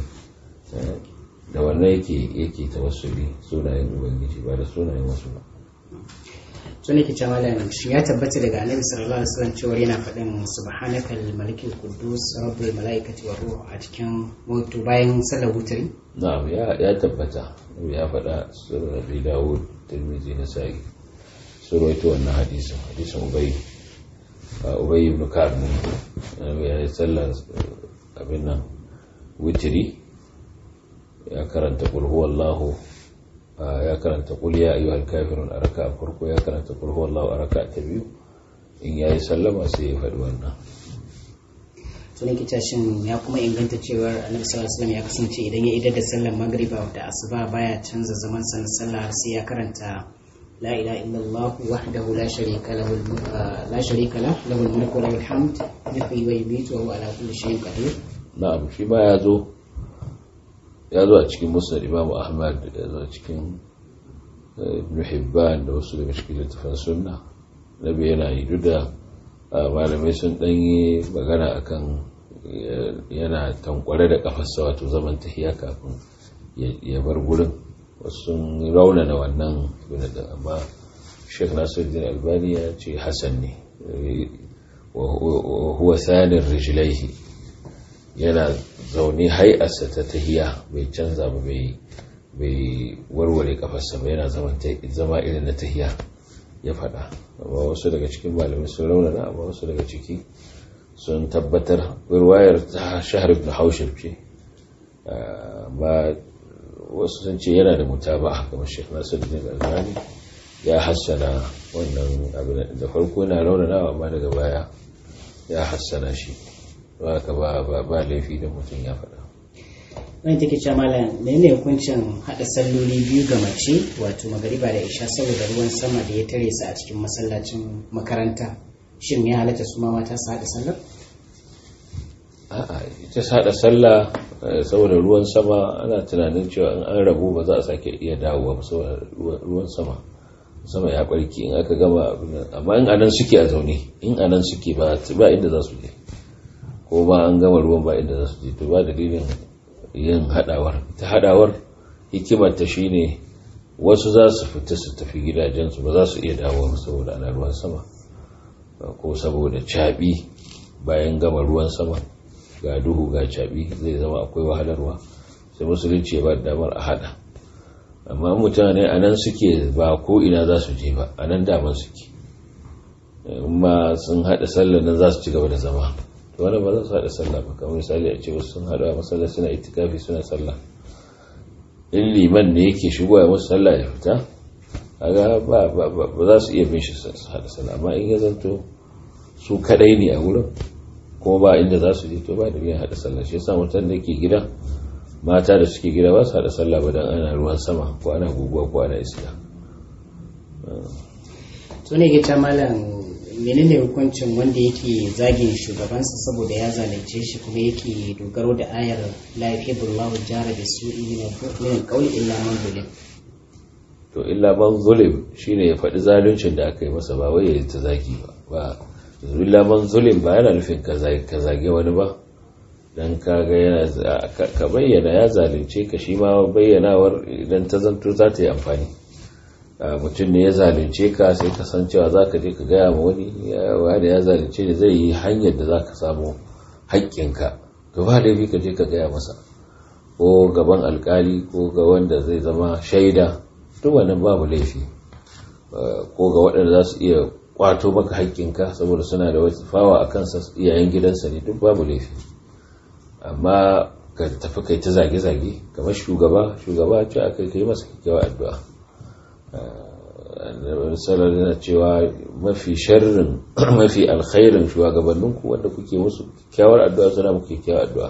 da wannan yake yake tawassuli sunayen ubangiji ba da sunayen wasu ba to ne ke cewa malam shi ya tabbata daga annabi sallallahu alaihi wasallam cewa yana faɗin subhanakal malikil quddus rabbul malaikati war ruh a cikin mutu bayan sallar wutri na'am ya ya tabbata ya faɗa sunan abi dawud tirmidhi nasai surwaito wannan hadisin hadisin ubay ubay ibn ka'ab ne ya yi sallar abin nan wutri ya karanta qul huwallahu ya karanta qul ya ayyuhal kafirun a raka'a farko ya karanta qul huwallahu a raka'a ta biyu in yayi sallama sai ya faɗi wannan to ne kita shin ya kuma inganta cewar annabi sallallahu alaihi wasallam ya kasance idan ya idar da sallar magriba da asuba baya canza zaman sa na sallah sai ya karanta la ilaha illallah wahdahu la sharika lahu la sharika lahu lahul mulku wa lahul hamd yuhyi wa yumiitu wa huwa ala kulli shay'in qadir na'am shi ma ya zo ya zo a cikin musnad imamu ahmad ya zo a cikin ibn hibban da wasu daga cikin littafin sunna nabi yana yi duk da malamai sun ɗanyi magana akan yana tankware da kafarsa wato zaman tahiya kafin ya bar gurin wasu sun raunana wannan da amma sheikh nasiruddin albani ya ce hasan ne wa huwa sanin rijlaihi yana zaune hai'arsa ta tahiya bai canza ba bai warware kafarsa ba yana zama irin na tahiya ya faɗa amma wasu daga cikin malamai sun raunana amma wasu daga ciki sun tabbatar ruwayar ta shahar ibn haushab ce amma wasu sun ce yana da mutaba kamar shekh nasiruddin albani ya hassana wannan abin da farko yana raunana amma daga baya ya hassana shi ba ka ba laifi da mutum ya faɗa wani take cewa malam menene hukuncin haɗa salloli biyu ga mace wato magariba da isha saboda ruwan sama da ya tare su a cikin masallacin makaranta shin ya halatta su ma mata su haɗa sallar a'a ita haɗa sallah saboda ruwan sama ana tunanin cewa in an rabu ba za a sake iya dawowa ba saboda ruwan sama sama ya barki in aka gama amma in anan suke a zaune in anan suke ba inda za su je ko ba an gama ruwan ba inda za su je to ba dalilin yin hadawar ta hadawar hikimar ta shine wasu za su fita su tafi gidajensu ba za su iya dawowa saboda ana ruwan sama ko saboda caɓi bayan gama ruwan sama ga duhu ga caɓi zai zama akwai wahalarwa sai musulunci ba damar a hada amma mutane a nan suke ba ko ina za su je ba a nan daman suke amma sun haɗa sallar nan za su ci gaba da zama to wani ba za su haɗa sallah ba kamar misali a ce wasu sun haɗa a masallar suna itikafi suna sallah in liman ne yake shigo ya musu sallah ya fita kaga ba ba za su iya bin shi su haɗa sallah amma in ya zanto su kadai ne a wurin kuma ba inda za su je to ba da biyan haɗa sallah shi yasa mutum da ke gida mata da suke gida ba su haɗa sallah ba dan ana ruwan sama ko ana guguwa ko ana iska to ne ga malam menene hukuncin wanda yake zagin shugabansa saboda ya zalunce shi kuma yake dogaro da ayar la yuhibbullahu jara da su'i min al-qawli illa man zulim to illa man zulim shine ya faɗi zaluncin da aka yi masa ba wai ya ta zagi ba ba illa man zulim ba yana nufin ka zage wani ba dan kaga yana ka bayyana ya zalunce ka shi ma bayyanawar idan ta zanto za ta yi amfani mutum ne ya zalunce ka sai ka san cewa za ka je ka gaya ma wani wani ya zalunce ne zai yi hanyar da za ka samu haƙƙinka to ba laifi ka je ka gaya masa ko gaban alkali ko ga wanda zai zama shaida duk wannan babu laifi ko ga waɗanda za su iya kwato maka haƙƙinka saboda suna da wasu fawa a kansa iyayen gidansa ne duk babu laifi amma ka tafi kai ta zage-zage kamar shugaba shugaba ce aka kai masa kyakkyawar addu'a salar yana cewa mafi sharrin mafi alkhairin shugabanninku wanda kuke musu kyakkyawar addu'a suna muku kyakkyawar addu'a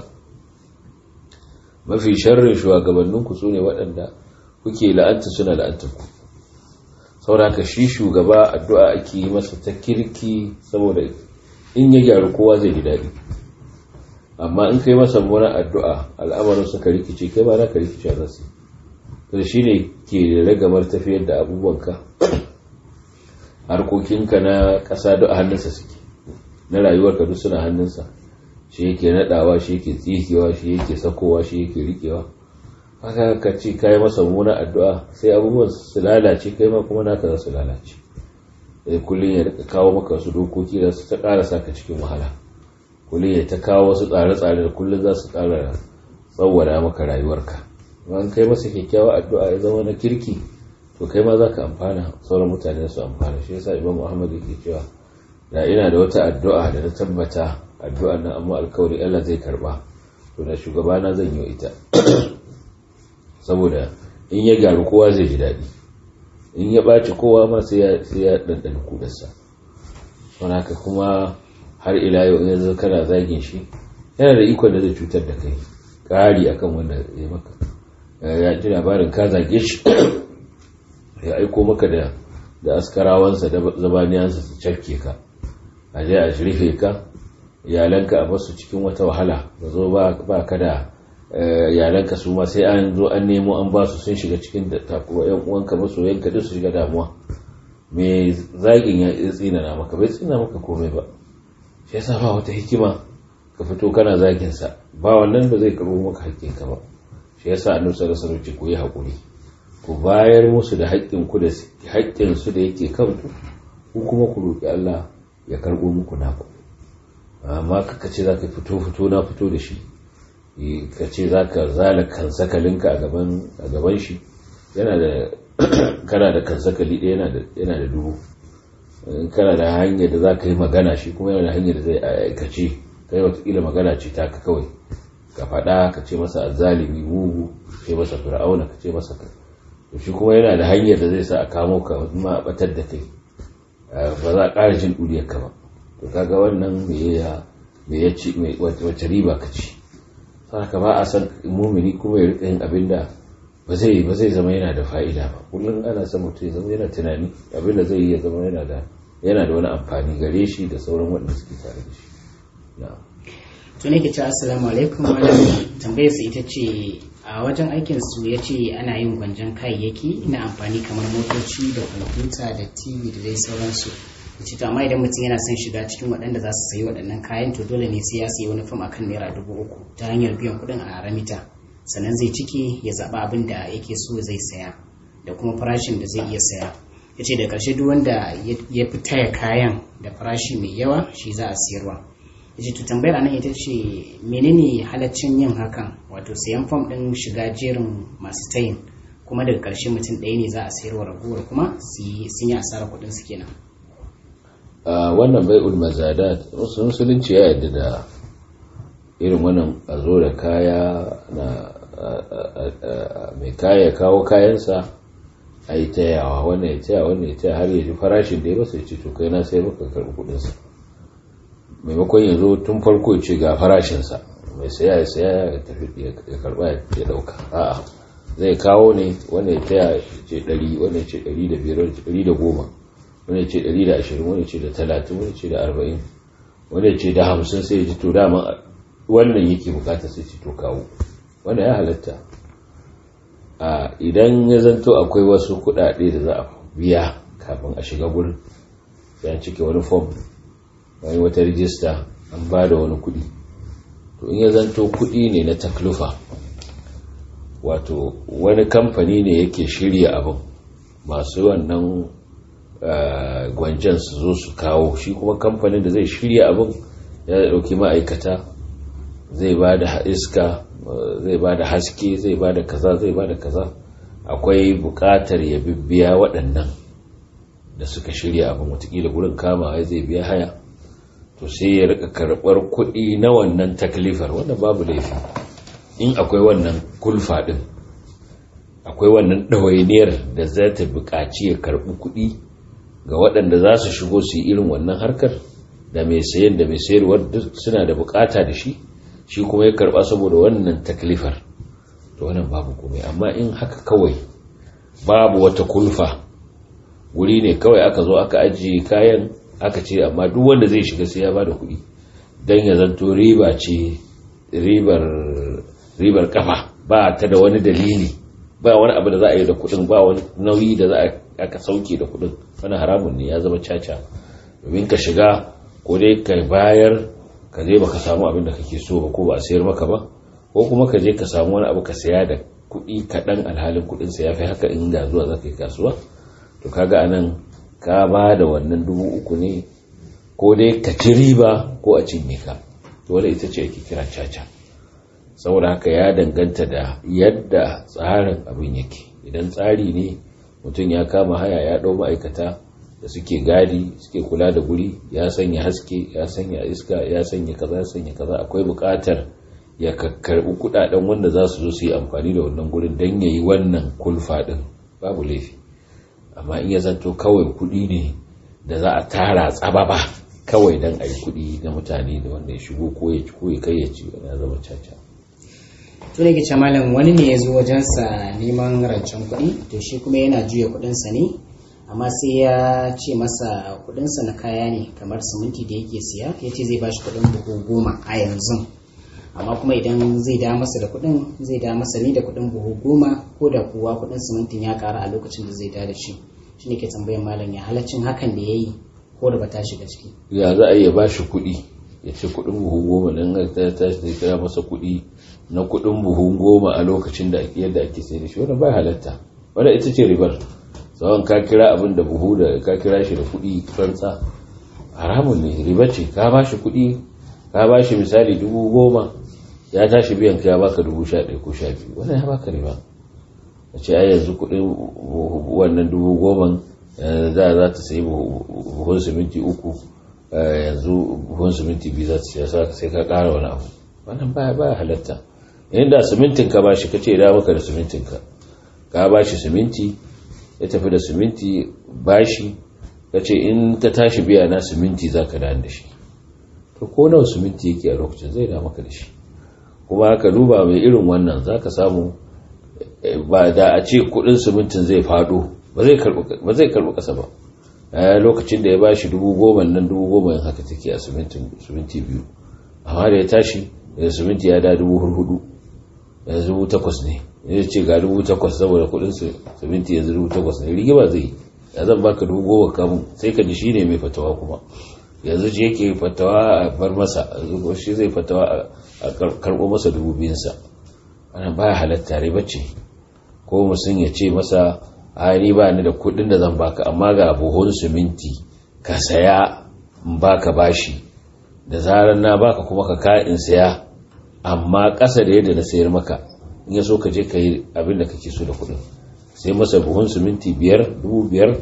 mafi sharrin shugabanninku su ne waɗanda kuke la'anta suna la'anta ku sauraka shi shugaba addu'a ake yi masa ta kirki saboda in ya gyaru kowa zai ji daɗi amma in kai masa muna addu'a al'amarin suka rikice kai ba na ka rikice a zasu to shi ne ke ragamar tafiyar da abubuwanka harkokinka na ƙasa duk a hannunsa suke na rayuwarka duk suna hannunsa shi yake naɗawa shi yake tsikewa shi yake sakowa shi yake riƙewa haka ka ce ka yi masa muna addu'a sai abubuwan su lalace kai ma kuma naka za su lalace sai kullum ya rika kawo maka wasu dokoki da su ta ƙara saka cikin wahala kullum ya ta kawo wasu tsare-tsare da kullum za su ƙara tsawwada maka rayuwarka an kai masa kyakkyawa addu'a ya zama na kirki to kai ma za ka amfana sauran mutane su amfana shi yasa imam muhammad yake cewa da ina da wata addu'a da na tabbata addu'a nan amma alkawari Allah zai karba to da shugabana zan yi ita saboda in ya gyaru kowa zai ji daɗi in ya ɓaci kowa ma sai ya ɗanɗana kudarsa don haka kuma har ila yau in yanzu kana zagin shi yana da ikon da zai cutar da kai ƙari akan wanda ya maka ya ji labarin ka zage shi ya aiko maka da da askarawansa da zabaniyansa su cafke ka a je a shirfe ka iyalanka a basu cikin wata wahala ba zo ba ka da iyalanka su ma sai an zo an nemo an ba su sun shiga cikin da takuwa yan uwanka masoyanka duk su shiga damuwa me zagin ya tsina na maka bai tsina maka komai ba shi yasa ba wata hikima ka fito kana zagin sa ba wannan ba zai karbo maka hakkinka ba shi yasa annabi sallallahu alaihi wasallam ku yi hakuri ku bayar musu da haƙƙin ku da haƙƙin su da yake kanku ku kuma ku roki Allah ya karbo muku naku amma kaka ce zaka fito fito na fito da shi ka ce za ka zala kansakalinka a gaban shi yana da kana da kansakali ɗaya yana da dubu kana da hanyar da za ka yi magana shi kuma yana da hanyar da zai aikace kai watakila magana ce ta ka kawai ka faɗa ka ce masa azalimi mugu ka ce masa fir'auna ka ce masa ka to shi kuma yana da hanyar da zai sa a kamo ka ma a batar da kai ba za a ƙara jin ɗuriyar ka ba to kaga wannan me ya me ya ci wace riba ka ci saka ba a san mumini kuma ya rika yin abin da ba zai ba zai zama yana da fa'ida ba kullum ana son mutum ya zama yana tunani abin da zai yi ya zama yana da yana da wani amfani gare shi da sauran waɗanda suke tare da shi na'am to ne ke ce assalamu alaikum malam tambayar sa ita ce a wajen aikin su ya ce ana yin gwanjan kayayyaki na amfani kamar motoci da kwamfuta da tv da dai sauransu ce to amma idan mutum yana son shiga cikin waɗanda za su sayi waɗannan kayan to dole ne sai ya sayi wani fam akan naira dubu uku ta hanyar biyan kuɗin a ramita sannan zai ciki ya zaɓa abin da yake so zai saya da kuma farashin da zai iya saya ya ce da ƙarshe duk wanda ya fi taya kayan da farashi mai yawa shi za a siyarwa ya ce to tambayar anan ita ce menene halaccin yin hakan wato sayan fam ɗin shiga jerin masu tayin kuma daga ƙarshe mutum ɗaya ne za a sayarwa ragowar kuma sun yi asarar kuɗin su kenan wannan bai'ul mazadat musulunci ya yarda da irin wannan a zo da kaya na mai kaya kawo kayansa a yi tayawa wannan ya taya wannan ya taya har ya ji farashin da ya masa ya ce to kai na sai maka karɓi kuɗinsa maimakon ya zo tun farko ya ce ga farashinsa mai saya ya saya ya tafi ya karɓa ya ɗauka a'a zai kawo ne wannan ya taya ce ɗari wannan ya ce ɗari da biyar ɗari da goma wani ce 120 wani ce da 30 wani ce da 40 wani ce da 50 sai ji to dama wannan yake bukata sai ci to kawo wanda ya halatta a idan ya zanto akwai wasu kudade da za a biya kafin a shiga gurin sai an cike wani form wani wata rijista an ba da wani kudi to in ya zanto kudi ne na taklufa wato wani kamfani ne yake shirya abin masu wannan gwanjan su zo su kawo shi kuma kamfanin da zai shirya abin ya dauki ma'aikata zai ba da iska zai ba da haske zai ba da kaza zai ba da kaza akwai bukatar ya bibbiya waɗannan da suka shirya abin watakila gurin kama zai biya haya to sai ya rika karɓar kuɗi na wannan taklifar wanda babu laifi in akwai wannan kulfa ɗin akwai wannan ɗawainiyar da za ta buƙaci ya karɓi kuɗi ga waɗanda za su shigo su yi irin wannan harkar da mai sayan da mai sayarwar duk suna da bukata da shi shi kuma ya karba saboda wannan taklifar to wannan babu komai amma in haka kawai babu wata kulfa wuri ne kawai aka zo aka ajiye kayan aka ce amma duk wanda zai shiga sai ya bada kuɗi don ya zanto riba ce ribar ribar kafa ba ta da wani dalili ba wani abu da za a yi da kuɗin ba wani nauyi da za a aka sauke da kuɗin wani haramun ne ya zama caca domin ka shiga ko dai ka bayar ka je baka samu abin da kake so ba ko ba a sayar maka ba ko kuma ka je ka samu wani abu ka saya da kuɗi kaɗan alhalin kuɗin sa ya fi haka in da zuwa za ka yi kasuwa to kaga anan ka ba da wannan dubu uku ne ko dai ka ci riba ko a cinye ka to wanda ita ce ake kira caca saboda haka ya danganta da yadda tsarin abin yake idan tsari ne mutum ya kama haya ya ɗau ma'aikata da suke gadi suke kula da guri ya sanya haske ya sanya iska ya sanya kaza ya sanya kaza akwai buƙatar ya karɓi kuɗaɗen wanda za su zo su yi amfani da wannan gurin don ya yi wannan kulfa ɗin babu laifi amma in ya zanto kawai kuɗi ne da za a tara tsababa kawai don a yi kuɗi na mutane da wanda ya shigo ko ya ci ko ya kai ya ci wani ya zama caca to da ke malam wani ne ya zo wajensa neman rancen kuɗi to shi kuma yana juya kuɗinsa ne amma sai ya ce masa kuɗinsa na kaya ne kamar siminti da yake siya ya ce zai bashi kuɗin buhu goma a yanzu amma kuma idan zai da masa da kuɗin zai da masa ne da kuɗin buhu goma ko da kuwa kuɗin simintin ya ƙara a lokacin da zai da da shi shi ne ke tambayan malam ya halaccin hakan da ya yi ko da ba ta shiga ciki ya za a iya bashi kuɗi ya ce kuɗin buhu goma don ta tashi zai kira masa kuɗi na kuɗin buhu goma a lokacin da yadda ake sai da shi wannan bai halatta wadda ita ce ribar tsawon ka kira abin da buhu da ka kira shi da kuɗi tsantsa haramun ne riba ce ka ba shi kuɗi ka ba shi misali dubu goma ya tashi biyan ka ya baka dubu sha ɗaya ko sha biyu wannan ya baka riba a ce ai yanzu kuɗin wannan dubu goma za za ta sayi buhun siminti uku yanzu buhun siminti biyu za ta siya sai ka ƙara wani abu wannan baya baya halatta inda simintin ka bashi kace da maka da simintin ka ka bashi siminti ya tafi da siminti bashi kace in ta tashi biya na siminti zaka da da shi to ko nawa siminti yake a lokacin zai da maka da shi kuma ka duba mai irin wannan zaka samu ba da a ce kudin simintin zai fado ba zai karbi kasa ba a lokacin da ya ba shi dubu goma nan dubu goma haka take a siminti biyu amma da ya tashi da siminti ya da dubu hudu yanzu dubu takwas ne ya ce ga dubu takwas saboda kudin siminti yanzu dubu takwas ne rigima zai ya zan baka dubu goma kamun sai ka ji shi ne mai fatawa kuma yanzu shi yake fatawa a bar masa shi zai fatawa a karɓo masa dubu biyunsa wannan baya halatta riba ce ko mutum ya ce masa a ni ba ni da kuɗin da zan baka amma ga buhun siminti ka saya in baka bashi da zarar na baka kuma ka ka in saya amma ƙasa da yadda na sayar maka in ya so ka je ka yi abin da kake so da kuɗin sai masa buhun siminti biyar dubu biyar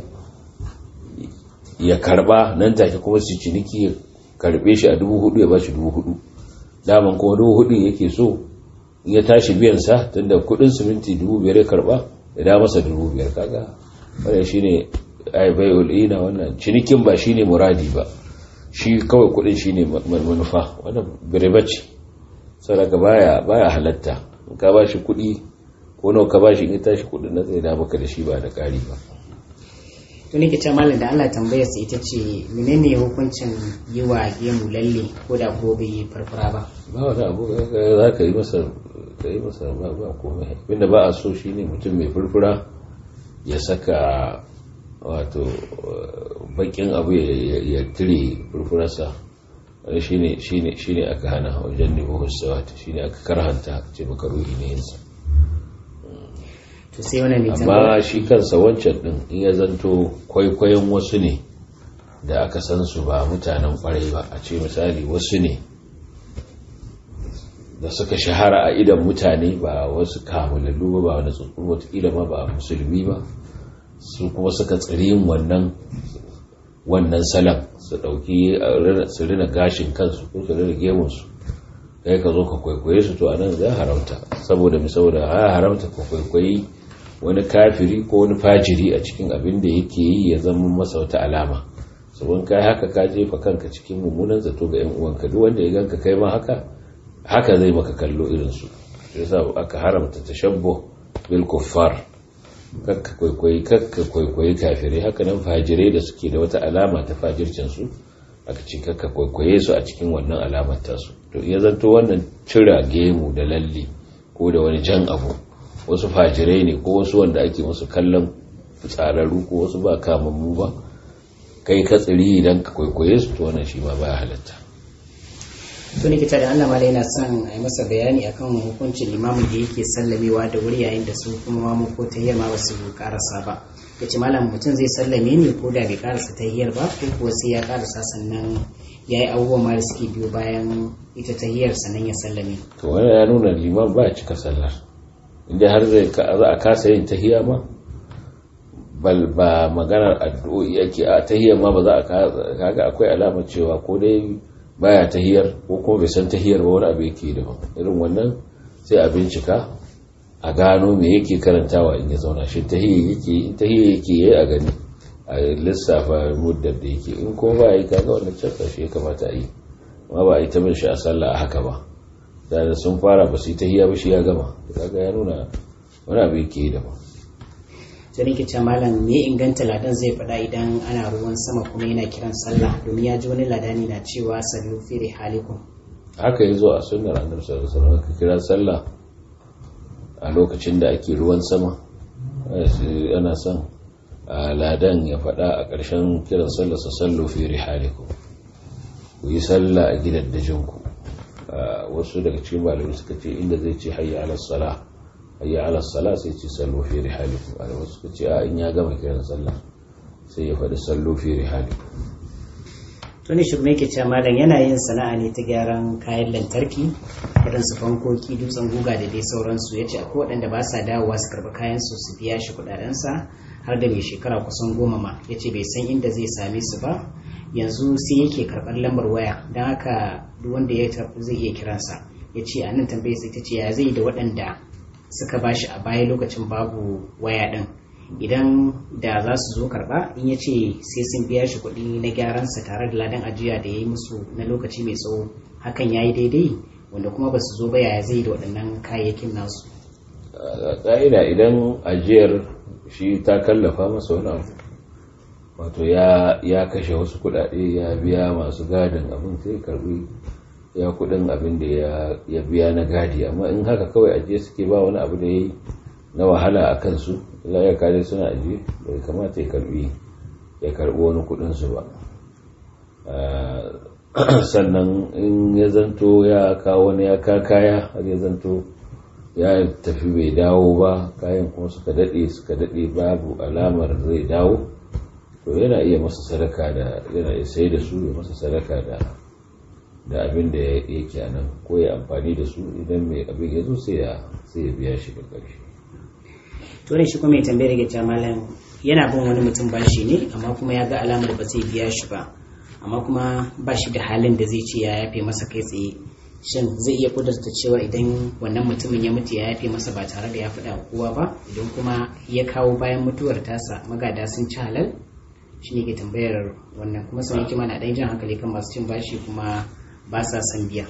ya karba nan take kuma su ciniki ya karbe shi a dubu hudu ya bashi dubu hudu daman kuma dubu hudu yake so in ya tashi biyan sa tunda kudin siminti dubu biyar ya karba ya da masa dubu biyar kaga wannan shine ai bai ulina wannan cinikin ba shine muradi ba shi kawai kudin shine manufa wannan bireba ce saboda baya baya halatta in ka bashi kudi ko nawa ka bashi in ya tashi kudin nan zai da maka da shi ba da kari ba to ne ta malam da Allah tambayar sa ita ce menene hukuncin yi wa gemu lalle ko da ko bai farfara ba ba wani abu za ka yi masa ka yi masa ba ba komai abinda ba a so shine mutum mai furfura ya saka wato bakin abu ya tire furfurarsa wani shine shine shine aka hana wajen nemo husawat shine aka karhanta ce maka ruhi ne yinsa to sai wani mai amma shi kansa wancan din in ya zanto kwaikwayon wasu ne da aka san su ba mutanen kwarai ba a ce misali wasu ne da suka shahara a idan mutane ba wasu kamulallu ba ba wani tsuntsun watakila ma ba musulmi ba su kuma suka tsiri yin wannan wannan salam su ɗauki su rina gashin kansu ko su rina gemunsu kai ka zo ka kwaikwaye su to anan zai haramta saboda mi saboda ya haramta ka kwaikwayi wani kafiri ko wani fajiri a cikin abin da yake yi ya zama masa wata alama sabon kai haka ka jefa kanka cikin mummunan zato ga yan uwanka duk wanda ya ganka kai ma haka haka zai maka kallo irin su yasa aka haramta tashabbu bil kuffar kakka kwaikwayi kakka kwaikwayi kafirai haka nan fajirai da suke da wata alama ta fajircin su aka ce kakka kwaikwaye su a cikin wannan alamar tasu to iya zanto wannan cira gemu da lalle ko da wani jan abu wasu fajirai ne ko wasu wanda ake musu kallon tsararru ko wasu ba kamammu ba kai ka tsiri idan ka kwaikwaye su to wannan shi ma baya halatta to ne kita da Allah mala yana son a yi masa bayani akan hukuncin limamin da yake sallamewa da wuri yayin da su kuma mamu ko tayyar ma basu karasa ba ya ce malam mutum zai sallame ne ko da bai karasa tayyar ba ko kuwa sai ya karasa sannan ya yi abubuwan ma da suke biyo bayan ita tayyar sannan ya sallame to wani ya nuna liman ba cika sallar inda har zai za a kasa yin tahiyya ma bal ba maganar addu'o'i ake a tahiyyar ma ba za a kaga akwai alamar cewa ko dai baya tahiyar ko kuma bai san tahiyar ba wani abu yake daban irin wannan sai a bincika a gano me yake karantawa in ya zauna shi tahiyya yake in tahiyya yake yayi a gani a lissafa muddar da yake in kuma ba yi kaga wannan canza shi ya kamata a yi amma ba a yi ta bin shi a sallah a haka ba da sun fara ba su yi tahiyya ba shi ya gama kaga ya nuna wani abu yake daban sai nake ce malam me inganta ladan zai faɗa idan ana ruwan sama kuma yana kiran sallah domin ya ji wani ladani na cewa sallu fi rihalikum haka yazo a sunnar annabi sallallahu alaihi wasallam ka kira sallah a lokacin da ake ruwan sama ana son ladan ya faɗa a ƙarshen kiran sallah sa sallu fi rihalikum ku yi sallah a gidan dajinku wasu daga cikin malamai suka ce inda zai ce hayya ala salah hayya ala sala sai ce sallu fi rihalikum a wasu suka ce a in ya gama kiran sallah sai ya faɗi sallu fi rihalikum to ne shugaba yake cewa malam yana yin sana'a ne ta gyaran kayan lantarki irin su fankoki dutsen guga da dai sauransu ya ce akwai waɗanda ba sa dawowa su karɓi kayan su su biya shi kuɗaɗensa har da mai shekara kusan goma ma ya ce bai san inda zai same su ba yanzu sai yake karɓar lambar waya don haka duk wanda ya tafi zai iya kiransa ya ce a nan tambayar sai ta ce ya zai da waɗanda suka bashi a baya lokacin babu waya ɗin idan da za su zo karɓa in ya ce sai sun biya shi kuɗi na gyaransa tare da ladan ajiya da ya yi musu na lokaci mai tsawo hakan ya yi daidai wanda kuma ba su zo ba yaya zai da waɗannan kayayyakin nasu ƙa'ida idan ajiyar shi ta kallafa masa wani abu wato ya kashe wasu kuɗaɗe ya biya masu gadin abin sai karbi ya kuɗin abin da ya biya na gadi amma in haka kawai ajiye suke ba wani abu da ya yi na wahala a kansu ya kare suna ajiye bai kamata ya karbi ya karbi wani kuɗinsu ba sannan in ya zanto ya kawo wani ya ka kaya har ya zanto ya tafi bai dawo ba kayan kuma suka daɗe suka daɗe babu alamar zai dawo to yana iya masa sadaka da yana iya sai da su ya masa sadaka da da abin da yake a nan ko ya amfani da su idan mai abin ya zo sai ya sai ya biya shi da ƙarshe to ne shi kuma mai tambayar ga malam yana bin wani mutum bashi ne amma kuma ya ga alamar ba zai biya shi ba amma kuma ba shi da halin da zai ce ya yafe masa kai tsaye shin zai iya kudurta cewa idan wannan mutumin ya mutu ya yafe masa ba tare da ya faɗa kowa ba idan kuma ya kawo bayan mutuwar tasa magada sun ci halal shi ne ke tambayar wannan kuma sun yake mana ɗan jan hankali kan masu cin bashi kuma ba sa son biya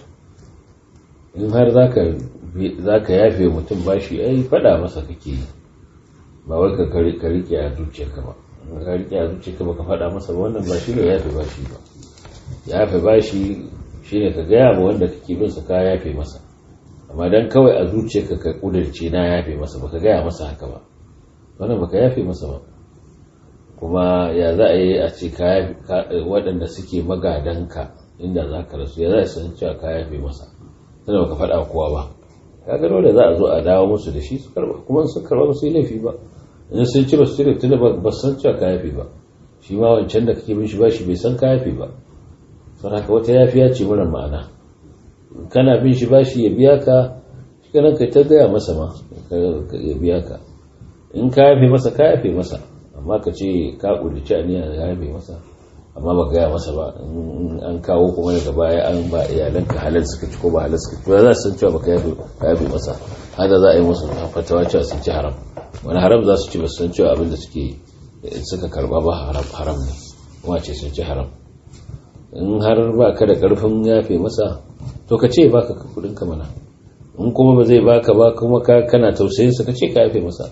in har za ka yafe mutum bashi ai faɗa masa kake yi ba wai ka rike a zuciyarka ba ka rike a zuciyarka ba ka faɗa masa ba wannan ba shi ne yafe bashi ba yafe bashi shine ka gaya ma wanda kake bin sa ka yafe masa amma dan kawai a zuciyarka ka kudirce na yafe masa baka gaya masa haka ba wannan baka yafe masa ba kuma ya za a yi a ce waɗanda suke magadanka inda za ka rasu ya za a san cewa ka yafe masa tana baka faɗa kowa ba ka gano da za a zo a dawo musu da shi su karba kuma su karba ba su yi laifi ba in sun ci ba su cire tunda ba san cewa ka yafe ba shi ma wancan da kake bin shi ba shi bai san ka yafe ba sau haka wata yafiya ce mara ma'ana kana bin shi bashi ya biya ka shi kanan kai ta gaya masa ma ya biya ka in ka yafe masa ka yafe masa amma ka ce ka ƙudici aniya ya yafe masa amma ba gaya masa ba an kawo kuma daga baya an ba iyalanka halal suka ci ko ba halal suka ci ba za su san cewa ba ka yafe masa hada za a yi musu fatawa cewa sun ci haram wani haram za su ci ba su san cewa abin da suke suka karba ba haram ne kuma ce sun ci haram in har ba ka da karfin yafe masa to ka ce baka kudin ka mana in kuma ba zai baka ba kuma ka kana tausayin sa ka ce ka yafe masa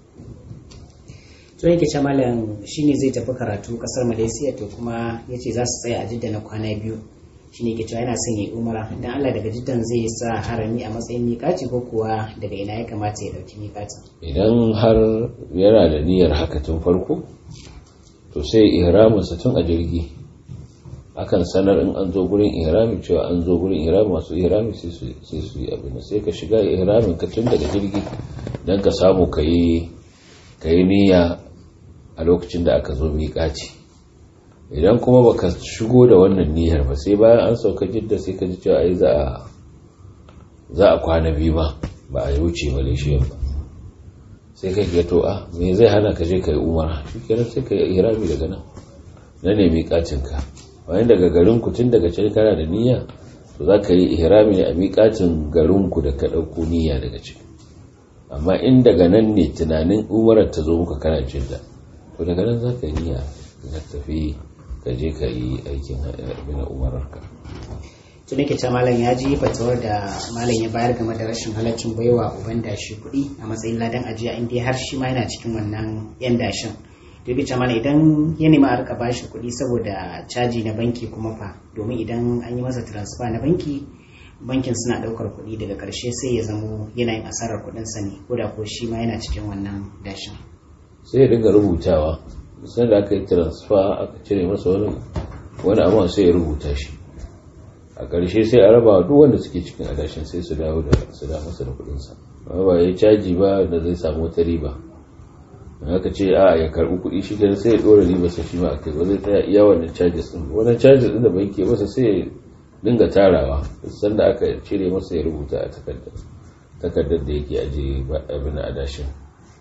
to yake ce malam shine zai tafi karatu kasar malaysia to kuma yace za su tsaya a jidda na kwana biyu shine yake cewa yana son yi umara dan Allah daga jiddan zai sa harami a matsayin miƙaci ko kuwa daga ina ya kamata ya dauki miƙaci idan har yana da niyyar haka tun farko to sai ihraminsa tun a jirgi akan sanar in an zo gurin ihrami cewa an zo gurin ihrami masu ihrami sai su yi abin sai ka shiga ihramin ka tun daga jirgi don ka samu ka yi niyya a lokacin da aka zo miƙaci idan kuma baka shigo da wannan niyyar ba sai bayan an sauka jidda sai ka ji cewa ai za a kwana biyu ba ba a wuce malaysia ba sai kai ga to a me zai hana ka je ka yi umara shi kenan sai ka yi ihrami daga nan na ne miƙacinka bayan daga garinku tun daga can kana da niyya to za ka yi ihrami ne a miƙacin garinku da ka ɗauko niyya daga ciki amma in daga nan ne tunanin umarar ta zo muka kana jidda to daga nan za ka yi niyya ka tafi ka je ka yi aikin abin umararka to nake ce malam ya ji fatawar da malam ya bayar game da rashin halaccin baiwa uban dashi kuɗi a matsayin ladan ajiya inda har shi ma yana cikin wannan yan dashin to yake ce malam idan ya nemi a rika bashi kuɗi saboda caji na banki kuma fa domin idan an yi masa transfer na banki bankin suna ɗaukar kuɗi daga ƙarshe sai ya zamo yana yin asarar kuɗinsa ne ko da ko shi ma yana cikin wannan dashin sai ya dinga rubutawa sai da aka yi transfer aka cire masa wani wani abu sai ya rubuta shi a ƙarshe sai a raba duk wanda suke cikin adashin sai su dawo da su da masa da kuɗinsa amma ba ya caji ba da zai samu wata riba aka ce a ya karɓi kuɗi shi kenan sai ya ɗora riba sa shi ma a kai ba zai tsaya iya wannan charges ɗin wannan charges ɗin da banki masa sai ya dinga tarawa sanda aka cire masa ya rubuta a takardar takardar da yake aje abin adashin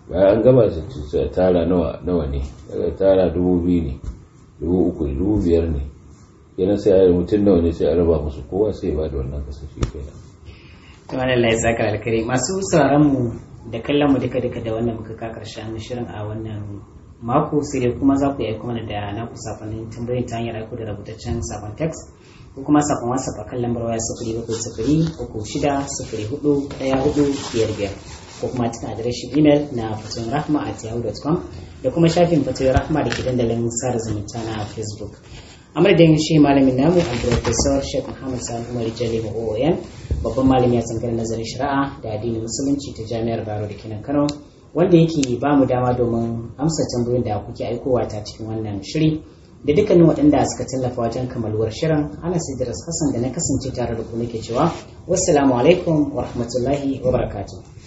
bayan an gama sai tara nawa nawa ne daga tara dubu biyu ne dubu uku dubu biyar ne kenan sai a yi mutum nawa ne sai a raba musu kowa sai ba da wannan kasashe kenan to wannan Allah ya saka alkhairi masu sauraron mu da kallon mu duka duka da wannan muka ka karshen shirin a wannan mako sai dai kuma za ku yi aiko mana da naku sakonnin tambayoyin ta hanyar aiko da rubutaccen sakon text ko kuma sakon whatsapp a kan lambar waya sifiri bakwai sifiri uku shida sifiri hudu ɗaya hudu biyar biyar ko kuma cikin adireshin email na fatoyin rahma at yahoo.com da kuma shafin fatoyin rahma da ke dandalin sada zumunta na facebook a madadin shi malamin namu al-professor sheikh muhammad sani umar jali oyan babban malami a tsangar nazarin shari'a da addinin musulunci ta jami'ar baro da kenan kano wanda yake ba mu dama domin amsa tambayoyin da kuke aikowa ta cikin wannan shiri da dukkanin waɗanda suka tallafa wajen kamaluwar shirin ana sidiras hassan da na kasance tare da ku nake cewa wassalamu alaikum wa rahmatullahi wa barakatuh